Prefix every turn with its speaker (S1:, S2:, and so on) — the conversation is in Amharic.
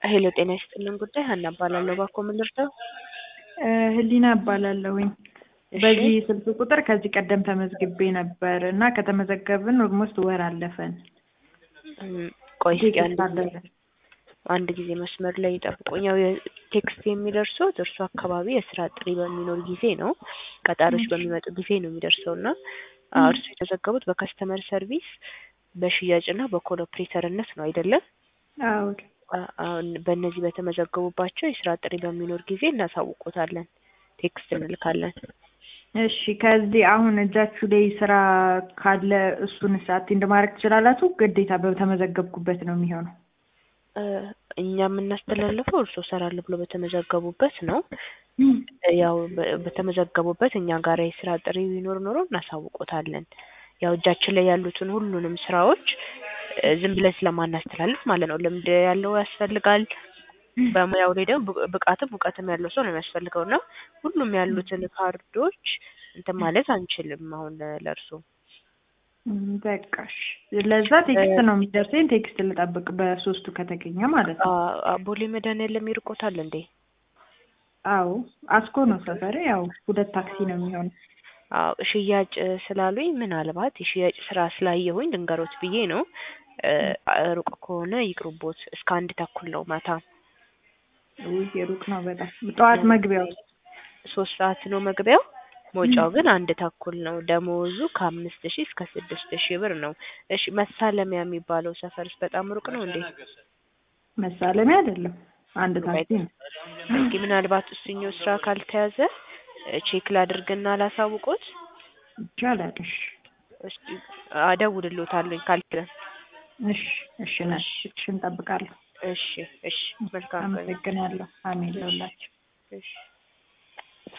S1: ሄሎ ጤና ይስጥልን ጉዳይ ሀና እባላለሁ። እባክዎ ምን ልርዳው?
S2: ህሊና እባላለሁኝ። በዚህ ስልክ ቁጥር ከዚህ ቀደም ተመዝግቤ ነበር እና ከተመዘገብን ኦልሞስት ወር አለፈን።
S1: እም፣ ቆይ እስኪ አንድ
S2: ቴክስት
S1: ጊዜ
S2: አለፈ።
S1: አንድ ጊዜ መስመር ላይ ይጠብቁኝ። ያው የቴክስት የሚደርሰው እርሱ አካባቢ የስራ ጥሪ በሚኖር ጊዜ ነው፣ ቀጣሪዎች በሚመጡ ጊዜ ነው የሚደርሰው እና አዎ፣ እርሱ የተዘገቡት በከስተመር ሰርቪስ በሽያጭና በኮል ኦፕሬተርነት ነው አይደለም?
S2: አዎ
S1: አ- አሁን በእነዚህ በተመዘገቡባቸው የስራ ጥሪ በሚኖር ጊዜ እናሳውቆታለን፣ ቴክስት እንልካለን።
S2: እሺ። ከዚህ አሁን እጃችሁ ላይ ስራ ካለ እሱን አቴንድ ማድረግ ትችላላችሁ? ግዴታ በተመዘገብኩበት ነው የሚሆነው?
S1: እ፣ እኛ የምናስተላልፈው እርስዎ እሰራለሁ ብሎ በተመዘገቡበት ነው። ያው በ- በተመዘገቡበት እኛ ጋር የስራ ጥሪ ቢኖር ኖሮ እናሳውቆታለን። ያው እጃችን ላይ ያሉትን ሁሉንም ስራዎች እ፣ ዝም ብለን ስለማናስተላልፍ ማለት ነው። ልምድ ያለው ያስፈልጋል። በሙያው ላይ ደግሞ ብቅ- ብቃትም እውቀትም ያለው ሰው ነው የሚያስፈልገው እና ሁሉም ያሉትን ካርዶች እንትን ማለት አንችልም። አሁን ለእርሶ
S2: እም፣ በቃ እሺ። ለዛ ቴክስት ነው የሚደርሰኝ። ቴክስት ልጠብቅ በሶስቱ ከተገኘ ማለት ነው።
S1: ቦሌ መድኃኒዓለም ይርቆታል እንዴ?
S2: አዎ አስኮ ነው ሰፈሬ። ያው ሁለት ታክሲ ነው የሚሆነው።
S1: አዎ ሽያጭ ስላሉኝ ምናልባት የሽያጭ ስራ ስላየሁኝ ልንገሮት ብዬ ነው። እ፣ ሩቅ ከሆነ ይቅሩቦት። እስከ አንድ ተኩል ነው ማታ
S2: ውይ ሩቅ ነው በጣም። ጠዋት መግቢያው
S1: ሶስት ሰዓት ነው መግቢያው። መውጫው ግን አንድ ተኩል ነው። ደመወዙ ከአምስት ሺህ እስከ ስድስት ሺህ ብር ነው። እሺ መሳለሚያ የሚባለው ሰፈርስ በጣም ሩቅ ነው እንዴ?
S2: መሳለሚያ አይደለም፣ አንድ ታክሲ ነው።
S1: እስኪ ምናልባት እሱኛው ስራ ካልተያዘ እ፣ ቼክ ላድርግና ላሳውቆት።
S2: ይቻላል። እሺ
S1: እስኪ አደውልልዎታለሁኝ ካልተያዘ።
S2: እሺ እሺ ነሽ እሺ፣ እንጠብቃለሁ።
S1: እሺ እሺ፣ መልካም ቀን።
S2: አመሰግናለሁ። አሜን ለሁላችሁ።
S1: እሺ